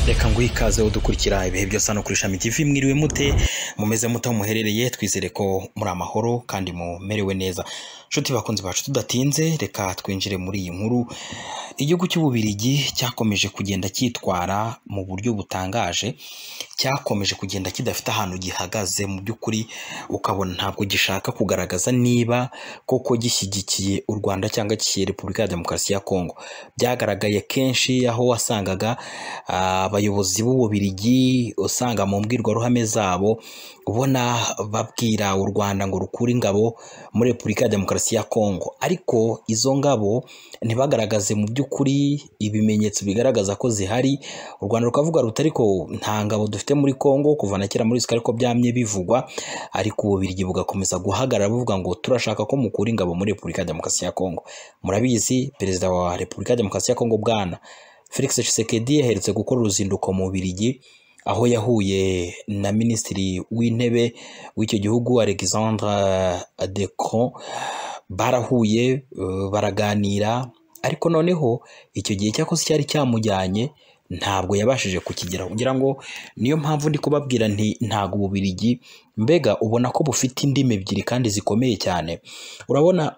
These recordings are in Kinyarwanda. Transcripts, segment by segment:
reka nguhe ikaze udukurikira ibihe byose hano kuri ishami TV mwiriwe mute mumeze mute aho muherereye twizere ko muri amahoro kandi mumerewe neza nshuti bakunzi bacu tudatinze reka twinjire muri iyi nkuru igihugu cy'ububirigi cyakomeje kugenda cyitwara mu buryo butangaje cyakomeje kugenda kidafite ahantu gihagaze mu by'ukuri ukabona ntabwo gishaka kugaragaza niba koko gishyigikiye u Rwanda cyangwa gishyigikiye Repubulika ya Demokarasi ya Kongo byagaragaye kenshi aho wasangaga abayobozi b'ububirigi usanga mu mbwirwaruhame zabo ubona babwira u Rwanda ngo rukure ingabo muri Repubulika ya Demokarasi ya Kongo ariko izo ngabo ntibagaragaze mu by'ukuri ibimenyetso bigaragaza ko zihari u Rwanda rukavuga ruti ariko nta ngabo dufite muri Kongo kuva na kera muri sika ariko byamye bivugwa ariko ububirigi bugakomeza guhagarara buvuga ngo turashaka ko mukura ingabo muri Repubulika ya Demokarasi ya Kongo murabizi perezida wa Repubulika ya Demokarasi ya Kongo bwana Felix Tshisekedi yaherutse gukora uruzinduko mu Bubiligi aho yahuye na minisitiri w'intebe w'icyo gihugu Alexandre De Croo barahuye eh, baraganira ariko noneho icyo gihe cyakoze cyari cyamujyanye ntabwo yabashije kukigeraho kugira ngo niyo mpamvu ndi kubabwira nti ntabwo Ububiligi mbega ubona ko bufite indimi ebyiri kandi zikomeye cyane urabona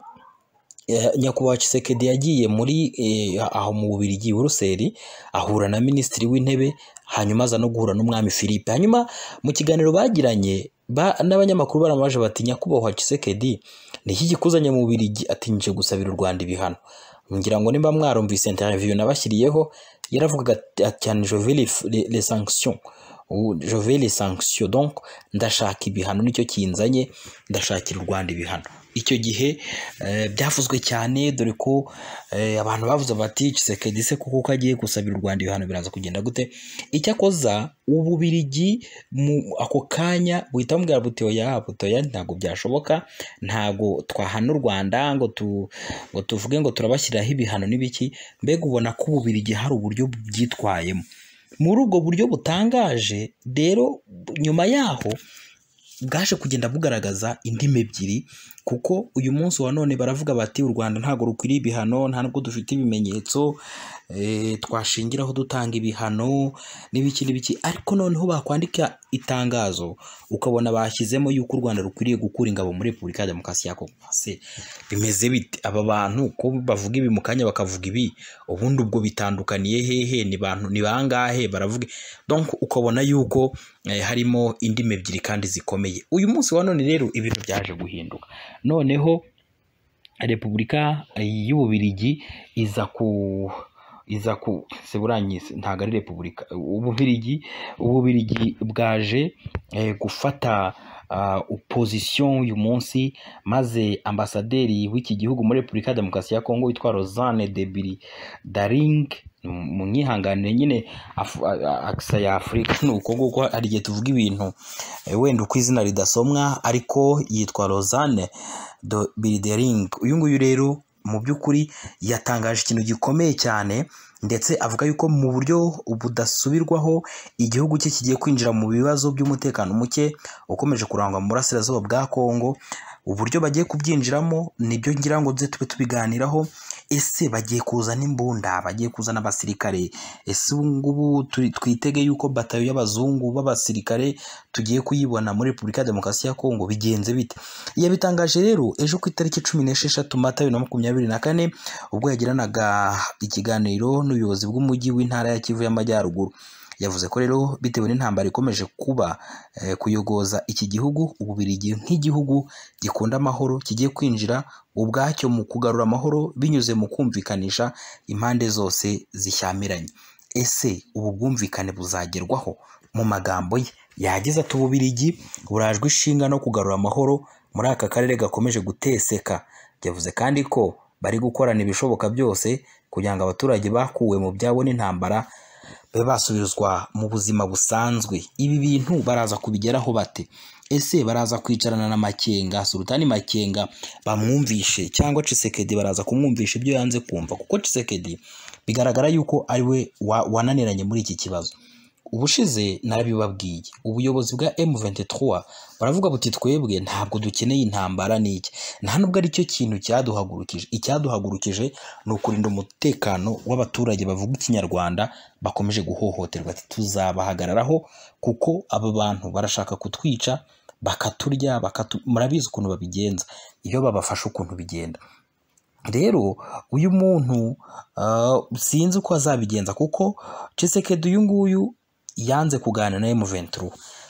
Eh, nyakubahwa Tshisekedi yagiye muri eh, aho mu Bubiligi Buruseli ahura na minisitiri w'intebe hanyuma aza no guhura n'umwami Philippe hanyuma mu kiganiro bagiranye ba, n'abanyamakuru baramaje bati nyakubahwa Tshisekedi ni iki kikuzanye mu Bubiligi ati nje gusabira u Rwanda ibihano ngira ngo nimba mwarumvise interview nabashyiriyeho yaravugaga ati- ati cyane Jovel les sanctions Ubu Jovel les sanctions donc ndashaka ibihano nicyo kinzanye ndashakira u Rwanda ibihano icyo gihe eh, byavuzwe cyane dore ko eh, abantu bavuze bati Tshisekedi se kuko ko agiye gusabira u Rwanda ibihano biraza kugenda gute icyakoza ububirigi mu ako kanya buhita bumubwira buti oya buti oya ntabwo byashoboka ntabwo twahana u Rwanda ngo tu ngo tuvuge ngo turabashyiriraho ibihano n'ibiki mbega ubona ko ububirigi hari uburyo byitwayemo muri ubwo buryo butangaje rero nyuma yaho bwaje kugenda bugaragaza indimi ebyiri kuko uyu munsi wa none baravuga bati u Rwanda ntabwo rukwiriye ibihano nta nubwo dufite ibimenyetso eh, twashingiraho dutanga ibihano n'ibiki n'ibiki ariko noneho bakwandika itangazo ukabona bashyizemo yuko u Rwanda rukwiriye gukura ingabo muri Repubulika ya Demokarasi ya Kongo ese bimeze bite aba bantu ko bavuga ibi mu kanya bakavuga ibi ubundi ubwo bitandukaniye hehe ni bantu ni bangahe baravuga donc ukabona yuko eh, harimo indimi ebyiri kandi zikomeye uyu munsi wa none rero ibintu byaje guhinduka noneho repubulika y'ububirigi iza ku iza ku seburanyize ntabwo ari repubulika ububirigi ububirigi bwaje eh, gufata uh, position uyu munsi maze ambasaderi w'iki gihugu muri repubulika ya demokarasi ya kongo witwa rosane debiri daring mu mwihanganire nyine Af- a- a- akisa ya afurika ni uko nguko hari igihe tuvuga ibintu eh, wenda uko izina ridasomwa ariko yitwa rosane do bidering uyu nguyu rero mu by'ukuri yatangaje ikintu gikomeye cyane ndetse avuga yuko mu buryo budasubirwaho igihugu cye kigiye kwinjira mu bibazo by'umutekano muke ukomeje kurangwa mu burasirazuba bwa kongo uburyo bagiye kubyinjiramo nibyo ngira ngo duze tube tubiganiraho ese bagiye kuzana imbunda bagiye kuzana abasirikare ese ubu ngubu turi- twitege yuko batayo y'abazungu b'abasirikare tugiye kuyibona muri repubulika ya demokarasi ya kongo bigenze bite yabitangaje rero ejo ku itariki cumi n'esheshatu mata bibiri na makumyabiri na kane ubwo yagiranaga ikiganiro n'ubuyobozi bw'umujyi w'intara ya kivu y'amajyaruguru yavuze ko rero bitewe n'intambara ikomeje kuba eh, kuyogoza iki gihugu ububirigi nk'igihugu gikunda amahoro kigiye kwinjira ubwacyo mu kugarura amahoro binyuze mu kumvikanisha impande zose zishyamiranye ese ubu bwumvikane buzagerwaho mu magambo ye yagize ati ububirigi burajwe ishinga no kugarura amahoro muri aka karere gakomeje guteseka yavuze kandi ko bari gukorana ibishoboka byose kugira ngo abaturage bakuwe mu byabo n'intambara babe basubizwa mu buzima busanzwe ibi bintu baraza kubigeraho bate ese baraza kwicarana na makenga sultani makenga bamwumvishe cyangwa cisekedi baraza kumwumvisha ibyo yanze kumva kuko cisekedi bigaragara yuko ari we wa- wananiranye muri iki kibazo ubushize narabibabwiye ubuyobozi bwa M23 baravuga buti twebwe ntabwo dukeneye intambara n'iki nta nubwo ari cyo kintu cyaduhagurukije icyaduhagurukije ni ukurinda umutekano w'abaturage bavuga ikinyarwanda bakomeje guhohoterwa ati tuzabahagararaho kuko aba bantu barashaka kutwica bakaturya bakatu murabizi ukuntu babigenza iyo babafashe ukuntu bigenda rero uyu muntu sinzi uko azabigenza kuko Tshisekedi uyu nguyu yanze kuganira na M23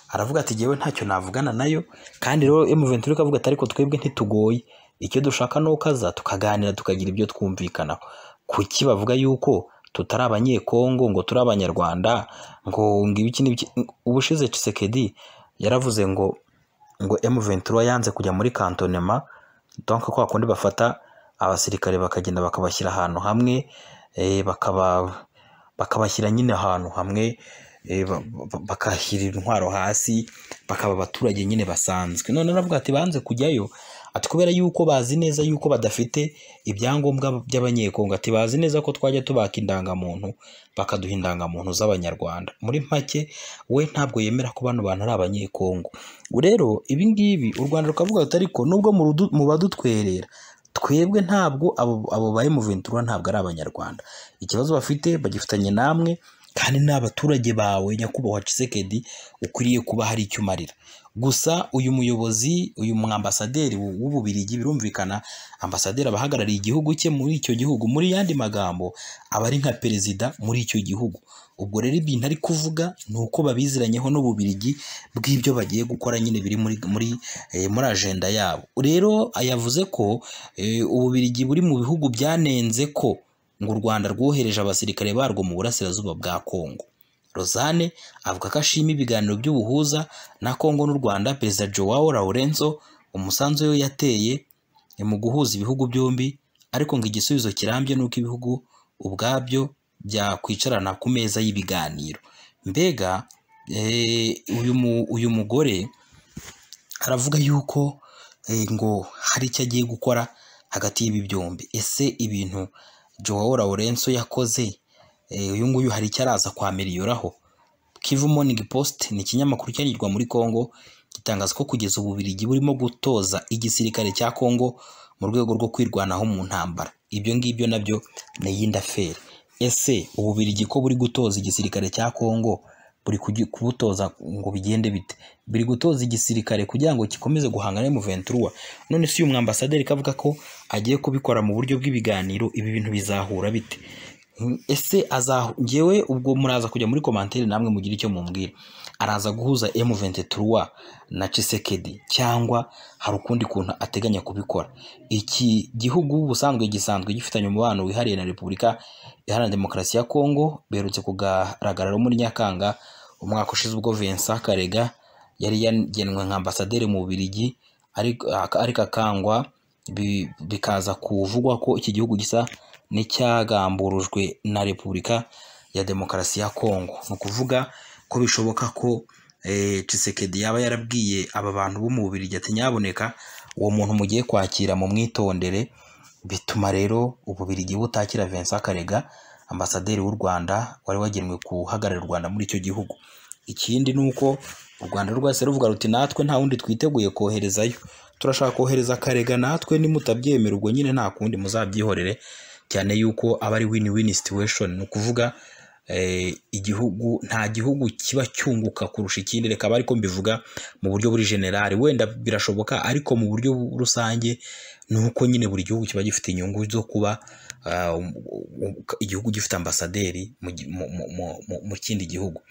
aravuga ati ngewe ntacyo navugana nayo kandi rero M23 ikavuga ati ariko twebwe ntitugoye icyo dushaka ni ukaza tukaganira tukagira ibyo twumvikanaho kuki bavuga yuko tutari abanyekongo ngo turi abanyarwanda ngo ngo ibiki n'ibiki ubushize Tshisekedi yaravuze ngo ngo M23 yanze kujya muri kantonema donc kwa kundi bafata abasirikare bakagenda bakabashyira ahantu hamwe bakabashyira nyine ahantu hamwe bakashyira intwaro hasi bakaba abaturage nyine basanzwe none navuga ati banze kujyayo ati kubera yuko bazi neza yuko badafite ibyangombwa by'abanyekongo ati bazi neza ko twajya tubaka indangamuntu bakaduha indangamuntu z'abanyarwanda muri make we ntabwo yemera ko bano bantu ari abanyekongo rero ibi ngibi u rwanda rukavuga ati ariko nubwo mu badutwerera twebwe ntabwo abo ba M23 ntabwo ari abanyarwanda ikibazo bafite bagifitanye namwe kandi ni abaturage bawe nyakubahwa Tshisekedi ukwiriye kuba hari icyo umarira gusa uyu muyobozi uyu mwambasaderi w'ububirigi birumvikana ambasaderi aba ahagarariye igihugu cye muri icyo gihugu muri yandi magambo aba ari nka perezida muri icyo gihugu ubwo rero ibintu ari kuvuga ni uko babiziranyeho n'ububirigi bw'ibyo bagiye gukora nyine biri muri muri muri ajenda yabo rero yavuze ko ububirigi buri mu bihugu byanenze ko ngo u Rwanda rwohereje abasirikare barwo mu burasirazuba bwa Kongo Rosane avuga ko ashima ibiganiro by'ubuhuza na Kongo n'u Rwanda Perezida Joao Lourenco umusanzu we yateye mu guhuza ibihugu byombi ariko ngo igisubizo kirambye ni uko ibihugu ubwabyo byakwicarana ku meza y'ibiganiro mbega uyu mugore aravuga yuko ngo hari icyo agiye gukora hagati y'ibi byombi ese ibintu Joao Lourenco yakoze uyu nguyu hari icyo araza kwamiriyoraho Kivu Morning Post ni ikinyamakuru cyanyurwa muri Congo gitangaza ko kugeza ububirigi burimo gutoza igisirikare cya Congo mu rwego rwo kwirwanaho mu ntambara ibyo ngibyo nabyo ni iyindi aferi ese ububirigi ko buri gutoza igisirikare cya Congo buri kubutoza ngo bigende bite biri gutoza igisirikare kugira ngo gikomeze guhangana mu ventura none si uyu mwambasaderi kavuga ko agiye kubikora mu buryo bw'ibiganiro ibi bintu bizahura bite ese ngewe ubwo muraza kujya muri komantere namwe mugire icyo mumbwira araza guhuza M23 na Tshisekedi cyangwa hari ukundi kuntu ateganya kubikora iki gihugu ubusanzwe gisanzwe gifitanye umubano wihariye na Repubulika Iharanira Demokarasi ya Kongo berutse kugaragara muri Nyakanga umwaka ushize ubwo Vincent Karega yari yagenwe nka ambasaderi mu Bubiligi ariko akangwa bikaza kuvugwa ko iki gihugu gisa n'icyagamburujwe na Repubulika ya Demokarasi ya Kongo ni ukuvuga ko bishoboka ko Tshisekedi yaba yarabwiye aba bantu bo mu Bubiligi ati nyaboneka uwo muntu mugiye kwakira mu mwitondere bituma rero Ububiligi butakira Vincent Karega ambasaderi w'u Rwanda wari wagenwe guhagararira u Rwanda muri icyo gihugu ikindi ni uko u Rwanda rwose ruvuga ruti natwe nta wundi twiteguye koherezayo turashaka kohereza akarega natwe nimutabyemera ubwo nyine nta kundi muzabyihorere cyane yuko aba ari win win situation ni ukuvuga igihugu nta gihugu kiba cyunguka kurusha ikindi reka aba ariko mbivuga mu buryo buri generali wenda birashoboka ariko mu buryo rusange ni uko nyine buri gihugu kiba gifite inyungu zo kuba igihugu gifite ambasaderi mu kindi gihugu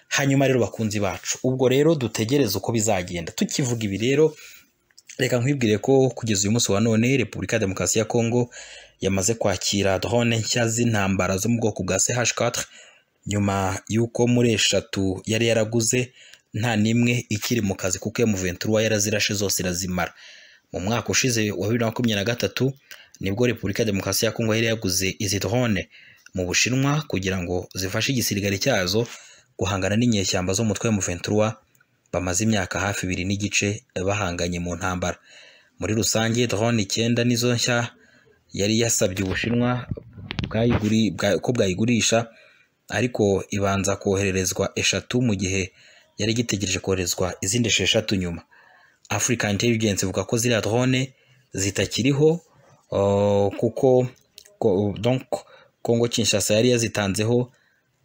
hanyuma rero bakunzi bacu ubwo rero dutegereze uko bizagenda tukivuga ibi rero reka nkwibwire ko kugeza uyu munsi wa none repubulika ya demokarasi ya kongo yamaze kwakira drone nshya z'intambara zo mu bwoko bwa ch4 nyuma y'uko muri eshatu yari yaraguze nta n'imwe ikiri mu kazi kuko M23 yarazirashe zose irazimara mu mwaka ushize wa bibiri na makumyabiri na gatatu nibwo repubulika ya demokarasi ya kongo yari yaguze izi drone mu bushinwa kugira ngo zifashe igisirikare cyazo guhangana n'inyeshyamba zo mutwe M23 bamaze imyaka hafi ibiri n'igice bahanganye mu ntambara muri rusange drone icyenda nizo nshya yari yasabye ubushinwa ko bwayigurisha ariko ibanza kohererezwa eshatu mu gihe yari igitegereje koherezwa izindi esheshatu nyuma afurika intelligence ivuga ko ziriya drone zitakiriho uh, kuko ko- donc Kongo Kinshasa yari yazitanzeho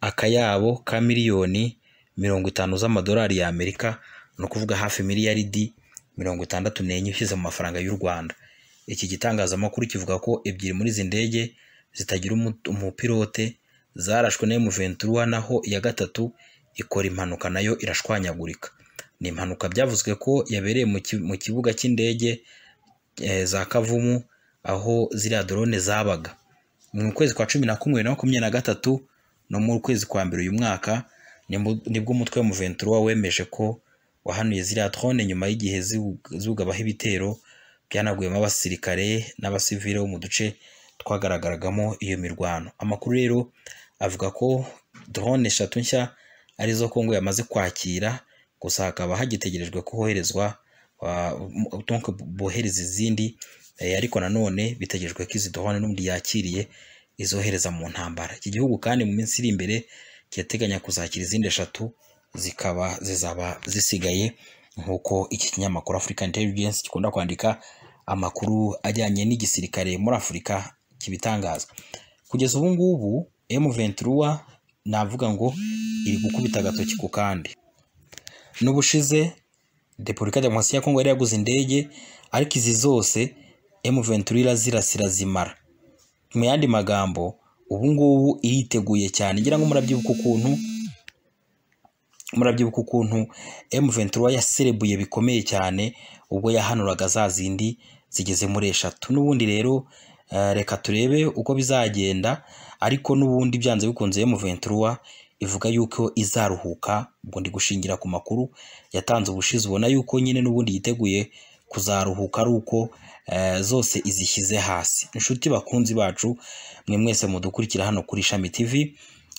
akayabo ka miliyoni mirongo itanu z'amadolari y'Amerika ni ukuvuga hafi miliyaridi mirongo itandatu n'enye ushyize mu mafaranga y'u Rwanda iki gitangazamakuru kivuga ko ebyiri muri izi ndege zitagira umu- umupilote zarashwe na M23 naho iya gatatu ikora impanuka nayo irashwanyagurika ni impanuka byavuzwe ko yabereye mu ki- mu kibuga cy'indege eh, za Kavumu aho ziriya drone zabaga mu kwezi kwa cumi na kumwe na makumyabiri na gatatu no mu kwezi kwa mbere uyu mwaka nibwo nibwo umutwe wa Muventura wemeje ko wahanuye ziriya drone nyuma y'igihe ziwug- ziwugabaho ibitero byanaguyemo abasirikare n'abasivile bo mu duce twagaragaragamo iyo mirwano amakuru rero avuga ko drone eshatu nshya arizo Kongo yamaze kwakira gusa hakaba hagitegerejwe ko hoherezwa wa- donc bohereza izindi Eh, ariko nanone bitegerejwe ko izi drone n'ubundi yakiriye izohereza mu ntambara iki gihugu kandi mu minsi iri imbere kirateganya kuzakira izindi eshatu zikaba zizaba zisigaye nk'uko iki kinyamakuru African Intelligence gikunda kwandika amakuru ajyanye n'igisirikare muri Afurika kibitangaza kugeza ubu ngubu M23 navuga ngo iri gukubita agatoki ku kandi n'ubushize Repubulika Demokarasi ya Kongo yari yaguze indege ariko izi zose M23 irazirasira zimara mu yandi magambo ubu ngubu iriteguye cyane ngira ngo murabyibuka ukuntu murabyibuka ukuntu M23 yaserebuye bikomeye cyane ubwo yahanuraga za zindi zigeze muri eshatu n'ubundi rero eh, reka turebe uko bizagenda ariko n'ubundi byanze bikunze M23 ivuga yuko izaruhuka ubwo ndi gushingira ku makuru yatanze ubushize ubona yuko nyine n'ubundi yiteguye kuzaruhuka ari uko eh, zose izishyize hasi inshuti bakunzi bacu mwe mwese mudukurikira hano kuri Shami TV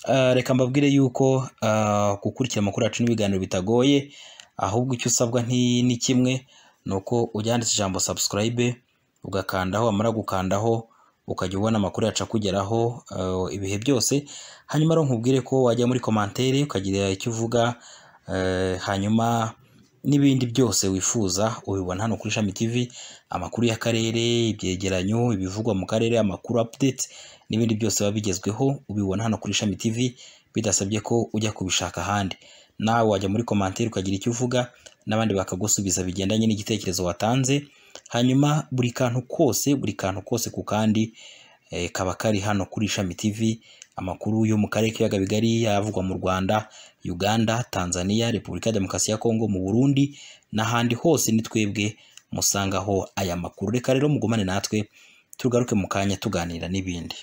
Eh, reka mbabwire yuko eh, gukurikira amakuru yacu n'ibiganiro bitagoye ahubwo icyo usabwa nti- ni kimwe ni uko uryanditse ijambo subscribe ugakandaho wamara gukandaho ukajya ubona amakuru yacu akugeraho eh, ibihe byose hanyuma rero nkubwire ko wajya muri komantere ukagira icyo uvuga eh, hanyuma n'ibindi byose wifuza ubibona hano kuri Shami TV amakuru y'akarere ibyegeranyo ibivugwa mu karere amakuru updates n'ibindi byose biba bigezweho ubibona hano kuri Shami TV bidasabye ko ujya kubishaka ahandi nawe wajya muri komantere ukagira icyo uvuga n'abandi bakagusubiza bigendanye n'igitekerezo watanze hanyuma buri kantu kose buri kantu kose ku kandi eh, kaba kari hano kuri Shami TV amakuru yo mu karere k'ibiyaga bigari yavugwa mu Rwanda Uganda Tanzania Repubulika ya Demokarasi ya Kongo mu Burundi n'ahandi hose ni twebwe musangaho aya makuru reka rero mugumane natwe tugaruke mu kanya tuganira n'ibindi